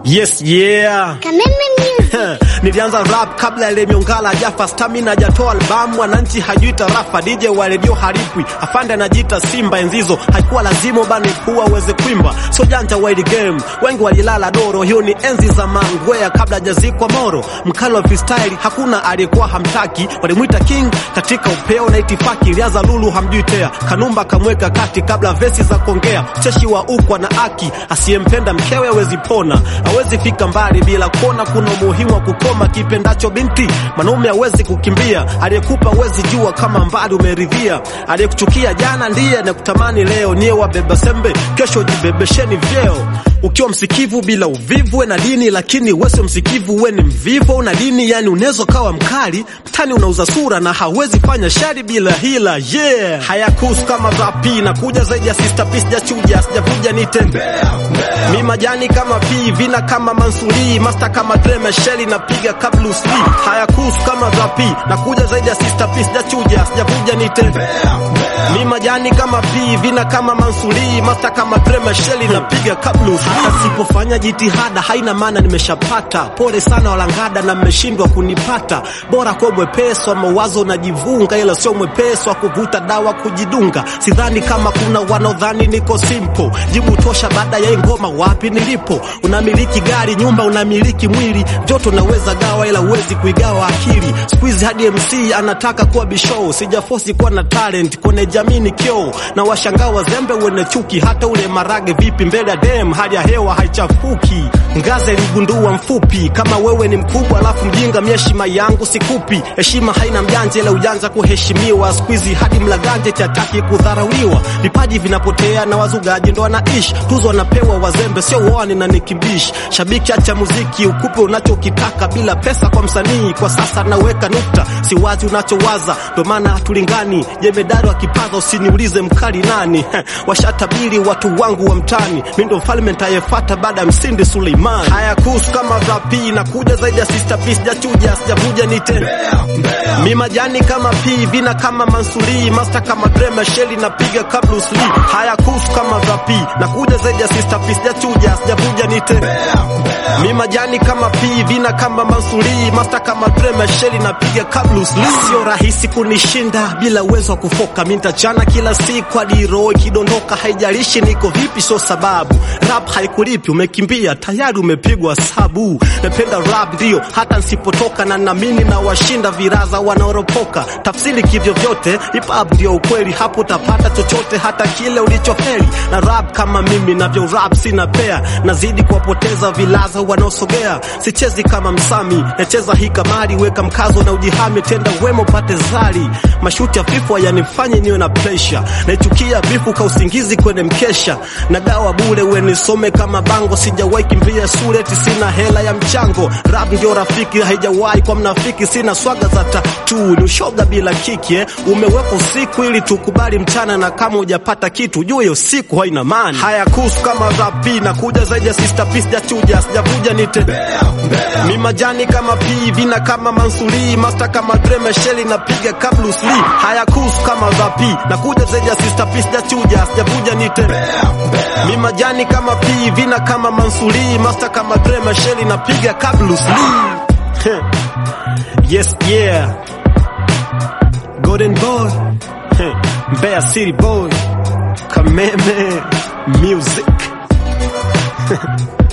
Yes, yeah. Kameme Music. Nilianza rap kabla ile miongala jafa stamina hajatoa albamu, wananchi hajui tarafa, DJ wa redio haripwi, afande anajiita Simba. Enzizo haikuwa lazima bani kuwa uweze kuimba, so janja wa ile game, wengi walilala doro. Hiyo ni enzi za Mangwea kabla hajazikwa Moro. Mkali wa freestyle hakuna aliyekuwa hamtaki, walimwita king katika upeo na itifaki. Ilianza Lulu hamjui tea, Kanumba kamweka kati kabla vesi za kuongea. Cheshi wa ukwa na aki, asiyempenda mkewe hawezi pona, hawezi fika mbali bila kuona kuna umuhimu wa kukoma kipendacho binti. Mwanaume hawezi kukimbia, aliyekupa hawezi jua kama mbali umeridhia. Aliyekuchukia jana ndiye anakutamani leo. Niye wabeba sembe, kesho jibebesheni vyeo. Ukiwa msikivu bila uvivu, we na dini, lakini wesio msikivu, we ni mvivu una dini. Yani unaweza kawa mkali mtani, unauza sura na hawezi fanya shari bila hila. Yeah, hayakuhusu kama rapi na kuja zaidi ya sister piece, sijachuja sijavuja nite mi majani kama pi vina kama Mansuri master kama Dre Mesheli napiga kabla usli hayakuhusu kama rapi na kuja zaidi ya sister piece, sijachuja sijavuja nite mi majani kama pi vina kama Mansuri master kama Dre Mesheli napiga kabla usli asipofanya jitihada haina maana nimeshapata. Pole sana walangada na mmeshindwa kunipata. Bora kwa mwepesi wa mawazo unajivunga, ila sio mwepesi wa kuvuta dawa kujidunga. Sidhani kama kuna wanaodhani niko simple. Jibu tosha baada ya hii ngoma, wapi nilipo. Unamiliki gari, nyumba, unamiliki mwili, joto unaweza gawa, ila uwezi kuigawa akili. Squeeze hadi MC anataka kuwa bishow, sijafosi kuwa na talent kwenye jamii ni kioo, na washangaa wazembe wene chuki, hata ule marage vipi mbele ya dem, hali ya hewa haichafuki. Ngaze ligundua mfupi kama wewe ni mkubwa, alafu mjinga, mi heshima yangu sikupi. Heshima haina mjanja, ila ujanja kuheshimiwa. Squeeze hadi mlaganje chataki kudharauliwa, vipaji vinapotea na wazugaji ndo wanaishi. Tuzo wanapewa wazembe, sio wani na nikibishi. Shabiki acha muziki, ukupe unachokitaka bila pesa kwa msanii. Kwa sasa naweka nukta, si wazi unachowaza, ndo maana hatulingani. Jemedari wa kipaza, usiniulize mkali nani. Washatabiri watu wangu wa mtani, mi ndo mfalme nitayefata baada ya msindi Suleiman. Haya kuhusu kama rapi na kuja zaidi ya sister piece, sijachuja sijavuja nite mi majani kama pi vina kama Mansuri master kama Dre Mesheli napiga kabla usli. Haya kuhusu kama rapi na kuja zaidi ya sister piece, sijachuja sijavuja nite mi majani kama pi vina kama Mansuri master kama Dre Mesheli napiga kabla usli. Sio rahisi kunishinda bila uwezo wa kufoka, mi nitachana kila siku hadi roho ikidondoka, haijalishi niko vipi, sio sababu rap haikulipi, umekimbia tayari umepigwa sabu. Napenda rap ndio hata nsipotoka, na namini na washinda viraza wanaoropoka. Tafsiri kivyo vyote, hip hop ndio ukweli, hapo utapata chochote, hata kile ulichofeli. Na rap kama mimi navyo rap sina pea, nazidi kuwapoteza vilaza wanaosogea. Sichezi kama msami, nacheza hii kamari, weka mkazo na ujihami, tenda wema upate zari. Mashuti hafifu hayanifanye niwe na pressure, naichukia bifu ka usingizi kwenye mkesha, na dawa bure wenisome kama bango, sijawahi kimbia shule eti sina hela ya mchango. Rap ndio rafiki, haijawahi kwa mnafiki, sina swaga za tatu, ni ushoga bila kiki eh. Umeweka usiku ili tukubali mchana, na kama hujapata kitu jua hiyo siku haina maana. Haya kuhusu kama rapi na kuja zaidi ya sister piece, sijachuja sijavuja nite mi majani kama pi vina kama Mansuri master kama Dre Mesheli napiga kabla usli. Haya kuhusu kama rapi na kuja zaidi ya sister piece, sijachuja sijavuja nite mi majani kama pi vina kama Mansuri master kama Dre Mesheli napiga kabla usli. Yes yeah Golden boy Mbeya City boy Kameme music